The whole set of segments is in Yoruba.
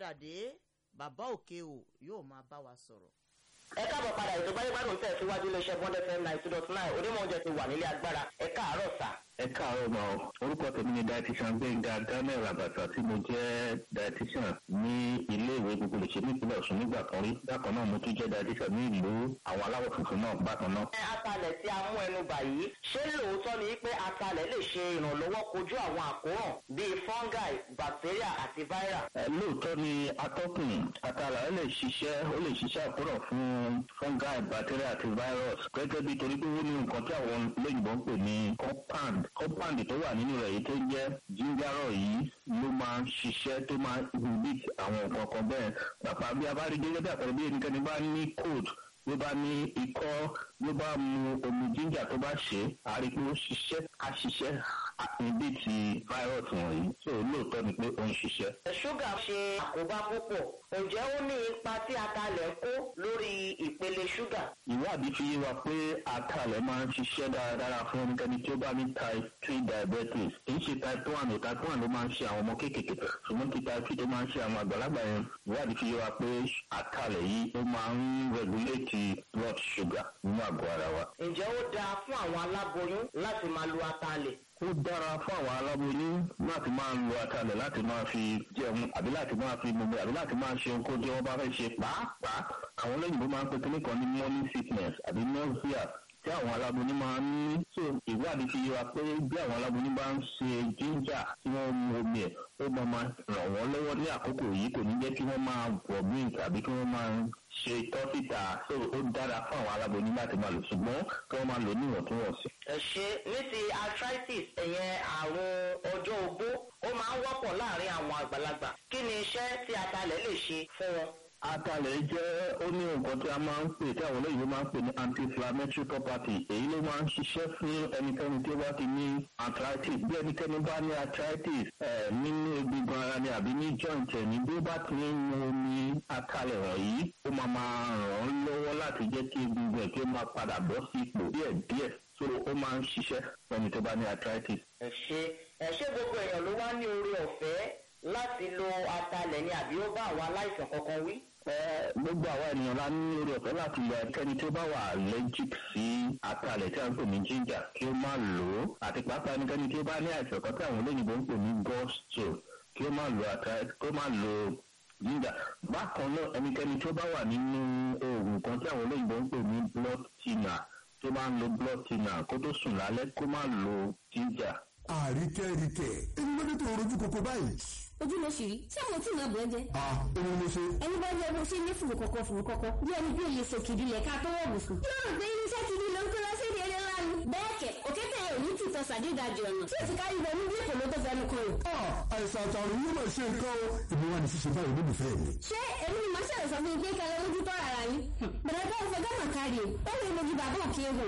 padà dé bàbá òkè o yóò máa bá wa sọ̀rọ̀. ẹ káàbọ̀ padà ètò gbáyégbádùn tẹ̀ síwájú iléeṣẹ́ bond fm nine two dot nine onímọ̀ oúnjẹ ti wà nílé agbára ẹ káàárọ̀ sà. ẹ káàárọ̀ mọ́ orúkọ tèmi ni dietitian gbẹ̀ngà daniel abata tí mo jẹ́ dietitian ní ilé ìwé gbogbo lèṣe nípínlẹ̀ ọ̀ṣun nígbà kan rí bákan náà mo tún jẹ́ dietitian ní ìlú àwọn aláwọ̀ funfun náà bákan náà. ẹ atalẹ̀ tí a mú ẹnu bà yìí ṣé lóòótọ́ ni pé atalẹ̀ lè ṣe ìrànlọ́wọ́ kojú àwọn àkóràn bíi fungi bacteria àti viral. ẹ lóòótọ́ ni atọ́kùn àtàlà ẹ lè ṣiṣẹ́ ó lè ṣiṣẹ́ àkóràn fún fungi bacteria àti virus gẹ́gẹ́ bí torí pé ó ní nǹkan tí àwọn olóyìnbó ń pè ní compound compound tó wà nínú rẹ̀ yìí tó jẹ́ gingerol yìí ló máa ń ṣiṣẹ́ tó máa ń inhibit àwọn nǹkan kan bẹ́ẹ̀ pàpà bí a bá rí gẹ́gẹ́ bí àpẹẹrẹ bí ẹnikẹ́ni bá ní cold ló bá ní ikọ́ ló bá mu omi ginger tó bá ṣe é a rí i pé ó ṣiṣẹ́ á ṣiṣẹ́ inhibit virus wọ̀nyí so lóòótọ́ ni pé ó ń ṣiṣẹ́. ṣúgà ṣe àkóbá púpọ̀ ǹjẹ́ ó ní ipa tí atalẹ̀ ń kó lórí ìpele ṣúgà. ìwádìí fi yé wa pé atalẹ̀ máa ń ṣiṣẹ́ dáradára fún ẹnikẹ́ni tí ó bá ní type three diabetes kì í ṣe type one o type one ló máa ń ṣe àwọn ọmọ kéékèèké ṣùgbọ́n ti type two tó máa ń ṣe àwọn àgbàlagbà yẹn ìwádìí fi yé wa pé atalẹ̀ yìí ó máa ń regulate blood sugar nínú àgọ́ ara wa. ǹjẹ́ ó dáa fún àwọn aláboyún láti máa lo atalẹ̀? ó dára fún àwọn aláboyún láti máa lo atalẹ̀ láti máa fi jẹun àbí láti máa fi gbogbo àbí láti máa ṣe ohun kó jẹ́ wọ́n bá fẹ́ ṣe pàápàá àwọn olóyìnbó máa ń pe kíní kan ní morning sickness àbí nausea tí àwọn aláboyún máa ń ní so ìwádìí fi yé wa pé bí àwọn aláboyún bá ń ṣe ginger tí wọ́n mu omi ẹ̀ ó máa máa ràn wọ́n lọ́wọ́ ní àkókò yìí kò ní jẹ́ kí wọ́n máa vomit àbí kí wọ́n máa ṣe tọ́síta so ó dára fún àwọn aláboyún láti máa lò ṣùgbọ́n kí wọ́n máa lò níwọ̀ntúnwọ̀nsì. ẹ ṣe ní ti arthritis ẹ̀yẹn àrùn ọjọ́ ogbó ó máa ń wọ́pọ̀ láàrin àwọn àgbàlagbà kí ni iṣẹ́ tí atalẹ̀ lè ṣe fún wọn. atalẹ̀ jẹ́ ó ní nǹkan tí a máa ń pè tí àwọn olóyìnbó máa ń pè ní anti-inflammatory property èyí ló máa ń ṣiṣẹ́ fún ẹnikẹ́ni tí ó bá ti ní arthritis bí ẹnikẹ́ni bá ní arthritis nínú egungun ara ni àbí ní joint ẹ̀ ní bí ó bá ti ń mu omi atalẹ̀ wọ̀nyí ó máa máa ràn án lọ́wọ́ láti jẹ́ kí egungun ẹ̀ kí ó máa padà bọ́ sí ipò díẹ̀díẹ̀ so ó máa ń ṣiṣẹ́ fẹ́ni tó bá ní arthritis. ẹ ṣe ẹ ṣe gbogbo èèyàn ló wá ní oore ọ̀fẹ́ láti lo atalẹ̀ ni àbí ó bá àwọn aláìsàn kankan wí. gbogbo àwa ènìyàn la ní orí ọ̀fẹ́ láti lo ẹnikẹ́ni tí ó bá wà allergic sí atalẹ̀ tí a ń pè ní ginger kí ó má lò ó àti pàápàá ẹnikẹ́ni tí ó bá ní àìsàn kan tí àwọn olóyìnbó ń pè ní gallstone kí ó má lo atalẹ̀ kí ó má lo ginger bákan náà ẹnikẹ́ni tí ó bá wà nínú oògùn kan tí àwọn olóyìnbó ń pè ní blood thinner tó máa ń lo blood thinner kó tó sùn lálẹ́ kó má lo ginger. àríkẹ́ríkẹ́ ẹni ló dé tó rojú koko báyìí. ojú ló ṣì rí ṣé àwọn tí màá bọ̀ ẹ́ jẹ́. a òun ló ṣe. ẹni bá yẹ bó ṣe ní fùrù kọ̀kọ̀ fùrù kọ̀kọ̀ bí ẹni bí òye sòkè ìdílé ká tó wọ̀ bùsùn. yóò rò pé irinṣẹ́ ti di ló ń kó lọ sí ìdí eré ńlá ni. bẹ́ẹ̀ kẹ̀ òkété yẹn ò ní tìtọ́ sàdédàjì ọ̀nà tí òsì kárí bọ̀ níbi èkó ló tó fẹnu kan rò. a àìsàn àtàrùn yóò máa ṣe nǹkan o èmi wà ní ṣíṣe báyìí olólùfẹ́ mi. ṣé èmi ni màá ṣàlẹ̀ sọ fún mi pé kẹlẹ́ ojú tó rárá yín. bẹ̀rẹ̀ bá òfin gánà kárí o ó lè mojú bàbá òkè wò.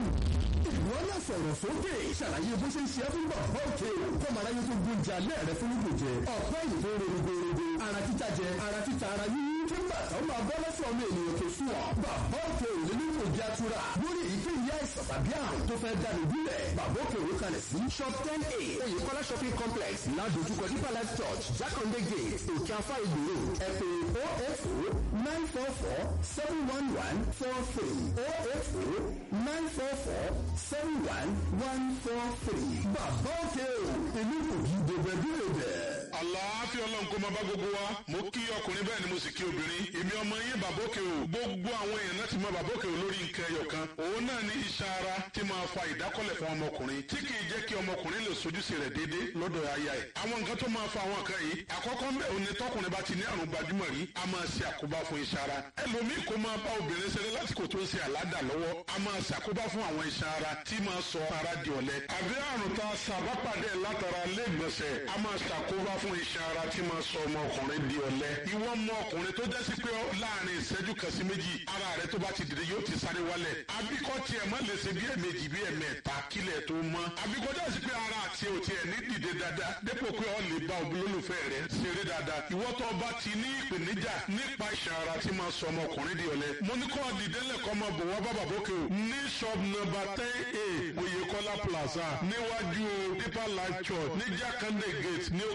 ìwọ náà sọ̀rọ̀ sókè ṣàlàyé bó ṣe ń ṣe é fún bàbá òkè o kọ́ màá láyé tó gbóúnjẹ alẹ́ rẹ fún gbòjẹ ọ̀pọ̀ èyí tó rorogorogo ara títa jẹ ara títa ara yíyí kí bàtà ó máa bọ́ lọ́sọ̀ ọmọ ènìyàn tó sùn ọ́ bàbá òkè ò lè nílò ìjà tura lórí èyíkéyìí àìsàn tàbí àrùn tó fẹ́ dànù bílẹ̀ bàbá òkè òwe kalẹ̀ sí shop ten a oyèkọ́lá shopping complex ládojúkọ deeper life church jákàndé gate òkè afá ìgbòho ẹ pè oh eight oh nine four four seven one one four three oh eight oh nine four four seven one one four three bàbá òkè ò èmi kò kí dèbè dúró bẹ́ẹ̀. àlàáfíà ọlọ́run kó máa bá gbogbo wa mo kí ọkùnrin bẹ́ẹ̀ ni mo sì kí obìnrin èmi ọmọ yín bàbókè o gbogbo àwọn èèyàn láti mọ bàbókè o lórí nǹkan ẹyọ kan òun náà ní iṣan ara tí máa fa ìdákọ́lẹ̀ fún ọmọkùnrin tí kì í jẹ́ kí ọmọkùnrin lè sojúṣe rẹ̀ déédéé lọ́dọ̀ aya ẹ̀ àwọn nǹkan tó máa fa àwọn nǹkan yìí àkọ́kọ́ mbẹ́ òní tọkùnrin bá ti ní àrùn gbajúmọ̀ rí a máa ṣe àkóbá fún iṣan ara ẹlòmíì kó máa bá obìnrin ṣeré lásìkò tó ń ṣe àládà lọ́wọ́ a máa ṣàkóbá fún àwọn iṣan ara tí máa sọ ara di ọ̀lẹ àbí àrùn tá a ṣàbápàdé látara lẹ́gbọ̀nsẹ̀ a máa ṣàkóbá fún iṣan ara tí máa sọ ọmọkùnrin di ọ̀lẹ ìwọ ọmọ ọkùnrin tó jẹ́ sí pé láàrin ìṣẹ́jú kan sí méjì ara rẹ tó bá ti dìde yóò ti sáré wálẹ̀ àbíkọ́ tiẹ̀ má lè ṣe bí ẹ̀mejì bí ẹ̀mẹ́ta kílẹ̀ tó mọ́ àbíkọ́ jẹ́ sí pé ara àti òtí ẹ̀ ní dìde dáadáa dépò pé ọ lè bá olólùfẹ́ rẹ ṣeré dáadáa ìwọ tó bá ti ní ìpèníjà nípa iṣan ara tí máa sọ ọmọkùnrin di ọ̀lẹ mo ní kọ́ dìde lẹ́kọ́ máa bọ̀ wá bàbá bókè o ní shop number ten a oyèkọ́lá plaza níwájú deeper life church ní jákàndé gate ní òkè apá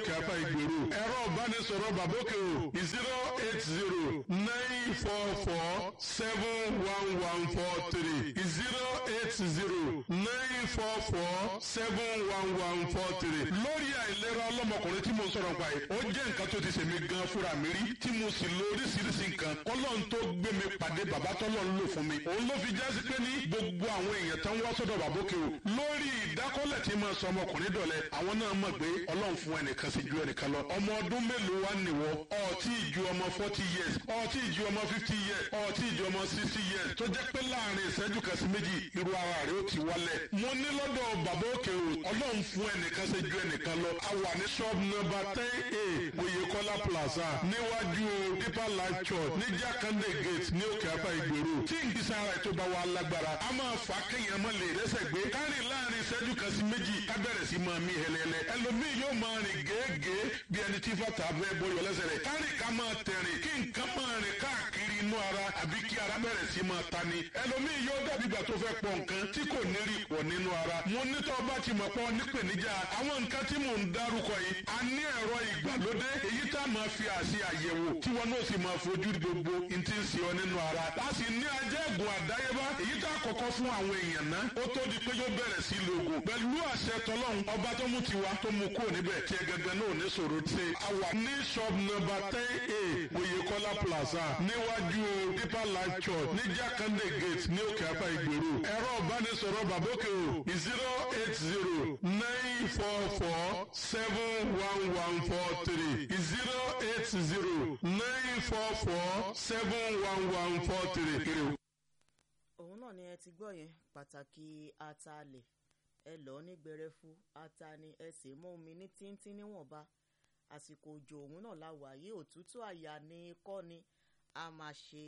ìgbèrú ẹ̀rọ ìbánisọ̀rọ̀ bàbókè o zero eight zero nine four four seven one one four three zero eight zero nine four four seven one one four three lórí àìlera ọlọ́mọkùnrin tí mo ń sọ̀rọ̀ nípa yìí ó jẹ́ nǹkan tó ti ṣèmi gan fúnra mi rí tí mo sì lo oríṣiríṣi nǹkan kọ́lọ́n tó gbé mi pàdé bàbá tọ́lọ́ ń lò fún mi òun ló fi jásí pé ní gbogbo àwọn èèyàn tó ń wá sọ́dọ̀ bàbókè o lórí ìdákọ́lẹ̀ tí máa sọ ọmọkùnrin dọ̀lẹ́ àwọn náà mọ̀ pé ọlọ́run fún ẹnìkan sí ju ẹnìkan lọ ọmọ ọdún mélòó wá nìwọ ọtí ìju ọmọ forty years ọtí ìju ọmọ fifty years ọtí ìju ọmọ sixty years tó jẹ́ pé láàrin ìṣẹ́jú kan sí méjì irú ara rẹ̀ ó ti wálẹ̀ mo ní lọ́dọ̀ bàbókè o ọlọ́run fún ẹnìkan sí ju ẹnìkan lọ a wà ní shop number ten a Oyèkọ́lá plaza níwájú deeper life church ní jákàndé gate ní òkè apá ìgbèrú tí ìgbésẹ̀ ara ètò bá wà lágbára a máa fà á kéèyàn mọ́ lè rẹ́sẹ̀ gbé kárìn láàrin ìṣẹ́jú kan sí méjì ká bẹ̀rẹ̀ sí máa mí hẹlẹ́lẹ́ ẹlòmíì yóò máa rìn gèégèé bí ẹni tí fàtà fẹ́ bọyọ̀ lẹ́sẹ̀ rẹ̀ kárìn ká máa tẹ̀rìn kí nǹkan máa rìn káàkiri inú ara àbí kí ara bẹ̀rẹ̀ sí máa ta ni ẹlòmíì yóò dàbí ìgbà tó fẹ́ pọ̀ nǹkan tí kò ní rí pọ̀ nínú ara mo ní tọ́ bá ti mọ̀ pọ̀ nípèníjà àwọn nǹkan tí mò ń dárúkọ yìí a ní ẹ̀rọ ìgbàlódé èyí tá a máa fi àṣì àyẹ̀wò tí wọn náà sì máa fojú gbogbo n ti ń ṣe ọ nínú ara a sì ní ajẹ́gùn àdáyébá èyí tá a kọ́kọ́ fún àwọn èèyàn náà ó tó di pé yóò bẹ̀rẹ̀ sí lògùn pẹ̀lú àṣẹ tọlọ́run ọba tó mú tiwa tó mú kúrò níbẹ̀ tí ẹ gẹ́gẹ́ náà ní sọ̀rọ̀ ṣe àwa ní shop number ten a Oyèkọ́lá plaza níwájú deeper life church ní jákàndé gate ní òkè apá ìgbèrú ẹ̀rọ ìbánisọ̀rọ̀ bàbókè o zero eight zero nine four four seven one one four three zero eight zero nine four four seven one one four three. òun náà ni ẹ ti gbọ́ yẹn pàtàkì atalẹ̀ ẹ lọ́ọ́ ní gbẹrẹfu ata ni ẹ sì mú omi ní tíntín níwọ̀nba àsìkò òjò òun náà la wà yìí òtútù àyà ni kọ́ ni a máa ṣe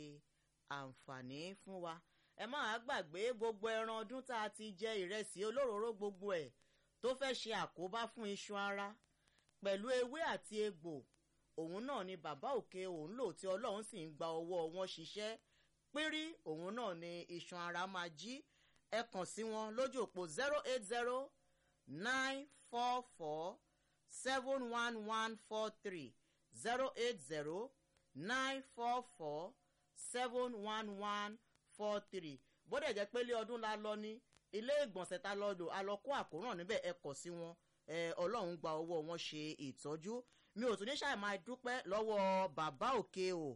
àǹfààní fún wa ẹ máa gbàgbé gbogbo ẹran ọdún tá a ti jẹ ìrẹsì olóróró gbogbo ẹ̀ tó fẹ́ ṣe àkóbá fún iṣan ara pẹ̀lú ewé àti egbò òun náà ni bàbá òkè òun lò tí ọlọ́run sì ń gba ọwọ́ wọn ṣiṣẹ́ pírí òun náà ni iṣan ara máa jí ẹ kàn sí wọn lójú òpó zero eight zero nine four four seven one one four three zero eight zero nine four four seven one one four three bóde jẹ́ pé ilé ọdún la lọ ní ilé ìgbọ̀nsẹ̀ ta lọ lò a lọ kó àkóràn níbẹ̀ ẹ kàn sí wọn ọlọ́run gba ọwọ́ wọn ṣe ìtọ́jú mi ò tún ní ṣàì máa dúpẹ́ lọ́wọ́ bàbá òkè o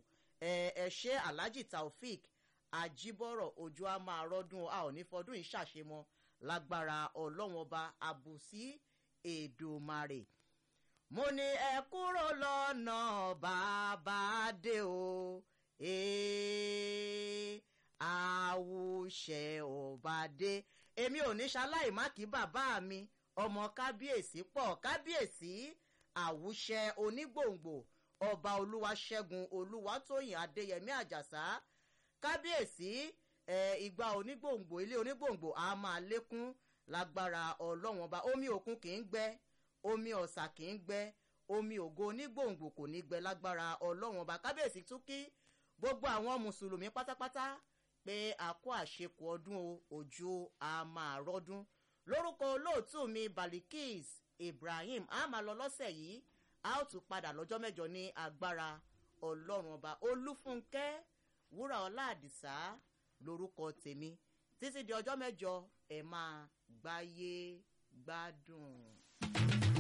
ẹ ṣe alhaji taofik ajibọrọ ojú a máa rọdún a ò ní fọdún yìí ṣàṣemọ lágbára ọlọ́wọ́n ọba àbùsí èdòmarè mo ní ẹ kúrò lọ́nà bàbá dé o àwùṣẹ ọba dé èmi ò ní ṣaláì má kí bàbá mi ọmọ kábíyèsí pọ̀ kábíyèsí àwùṣẹ onígbòǹgbò ọba olúwaṣẹ́gun olúwatóyìn adéyẹmí àjàsá kábíyèsí ẹ ìgbà onígbòǹgbò ilé onígbòǹgbò a máa lékún lágbára ọlọ́wọ́n ọba omi òkun kì í gbẹ omi ọ̀sà kì í gbẹ omi ògo onígbòǹgbò kò ní gbẹ lágbára ọlọ́wọ́n ọba kábíyèsí tún kí gbogbo àwọn mùsùlùmí pátápátá pé a kó àṣekù ọdún ojú a máa rọ́dún lórúkọ olóòtú mi balikis ibrahim a máa lọ lọ́sẹ̀ yìí a ó tún padà lọ́jọ́ mẹ́jọ ní agbára ọlọ́run ọba olúfúnkẹ́ wúrà ọlá àdìsá lórúkọ tèmi títí di ọjọ́ mẹ́jọ ẹ̀ máa gbáyé gbádùn.